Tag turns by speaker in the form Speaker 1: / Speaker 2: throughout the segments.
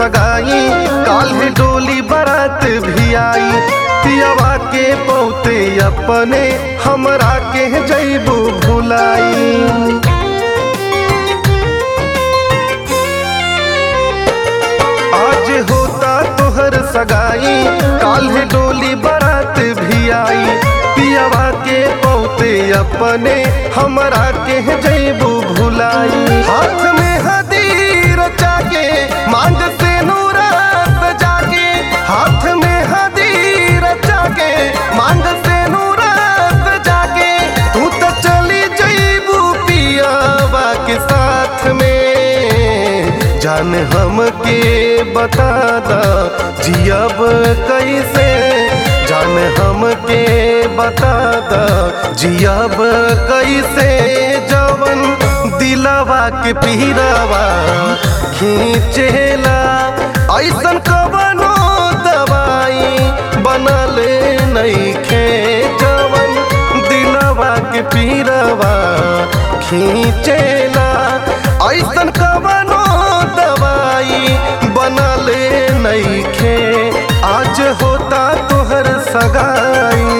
Speaker 1: सगाई काल्हे डोली बारात भी आई पियावा के पौते अपने हमरा के जैबू भुलाई आज होता तोहर सगाई काल्हे डोली बारात भी आई पियावा के पौते अपने हमरा के जैबू भुलाई हाथ में हदीर चाके मांग से नूरात जाके हाथ में हदीर चाके मांग से नूरात जाके तू तो चली जैबू पियावा के साथ में जान हम के बता दा जियब कैसे जान हम के बता दा जियब कैसे जवन दिलवा के पीरावा खींचेला ऐसन कवनो दवाई बनल नइखे जवन दिलवा के पीरावा खींचेला ऐसन कवनो दवाई बनल नइखे आज होता तोहर सगाई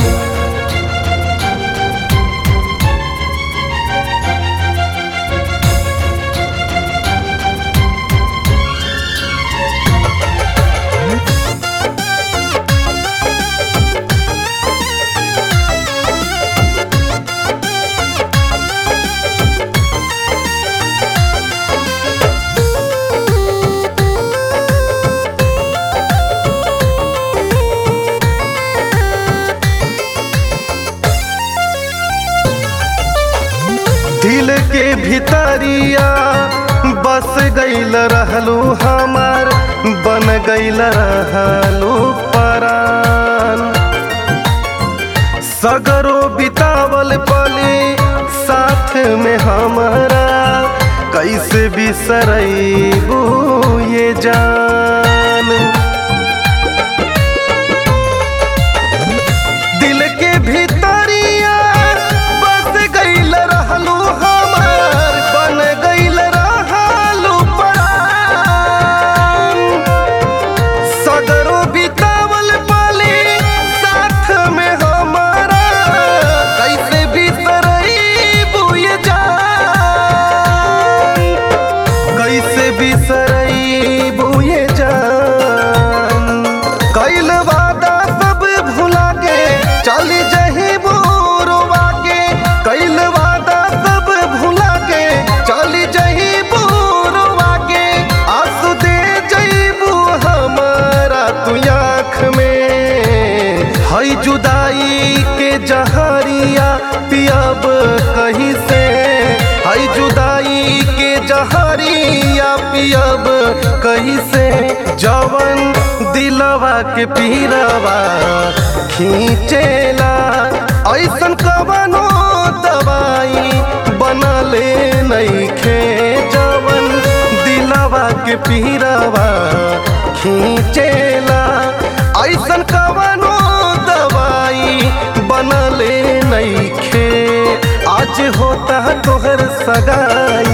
Speaker 1: दिल के भितरिया बस गईल रहलू हमार बन गईल रहलू परान सगरो बितावल पली साथ में हमारा कैसे बिसरैबू ये जान दिल के भीतरिया बस गईल रहलू हमार बन गईल रहलू परान सगरो बितावल पाली साथ में हमारा कैसे बिसरैबू ये जान कैसे बिसरैबू ये जान कैल वादा सब भुला के चल जही बुरवा के कैल वादा सब भुला के चल जही बुरवा के आंसू दे जईबू हमारा तू आँख में हई जुदाई के जहरिया पियब कहीं से हई जुदाई के जहरिया पियब कहीं से जवन दिलवा के पीरवा खींचेला ऐसन कवनो दवाई बनले नइखे जवन दिलवा के पीरवा खींचेला ऐसन कवनो दवाई बनले नइखे आज होता तोहर सगाई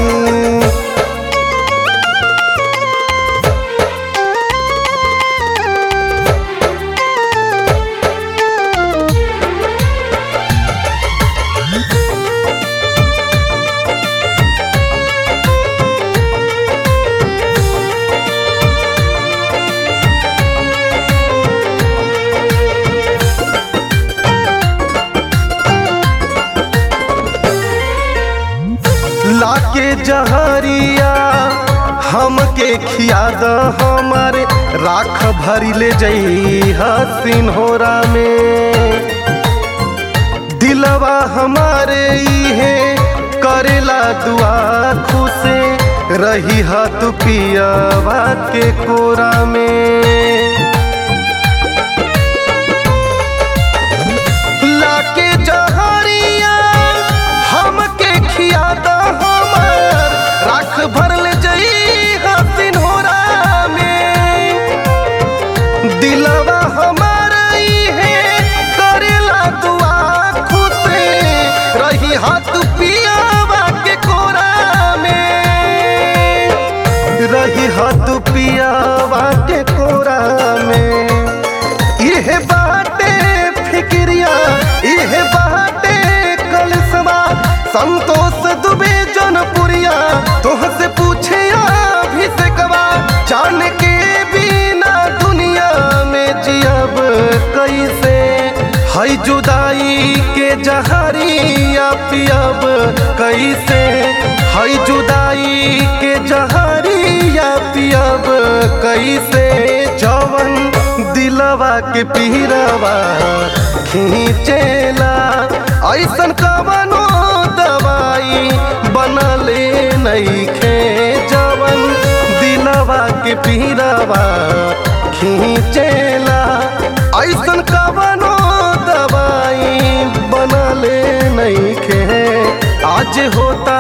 Speaker 1: लाके जहरिया हमके खिया द हमारे राख भरी ले जई हसीन होरा में दिलवा हमारे इहे करेला दुआ खुशे रही हाथ पियावा के कोरा में लाके जहरिया हमके खिया द हमार राख भरल जई हसीन होरा में दिलवा हमार इहे करेला दुआ खुशे रही हाथ पियावा के कोरा में रही हाथ पी पियावा के कोरा में इहे बाटे फिक्रिया इहे बाटे कलसवा संतोष दुबे जनपुरिया तोहसे पूछे अभिषेकवा जान के बिना दुनिया में जियब कैसे हई जुदाई के जहरिया पियब कैसे हई जुदाई के जहरिया पियब कैसे जवन दिलवा के पीरवा खींचेला ऐसन कवनो दवाई बनले नईखे जवन दिलवा के पीरवा खींचेला ऐसन कवनो दवाई बनले नईखे आज होता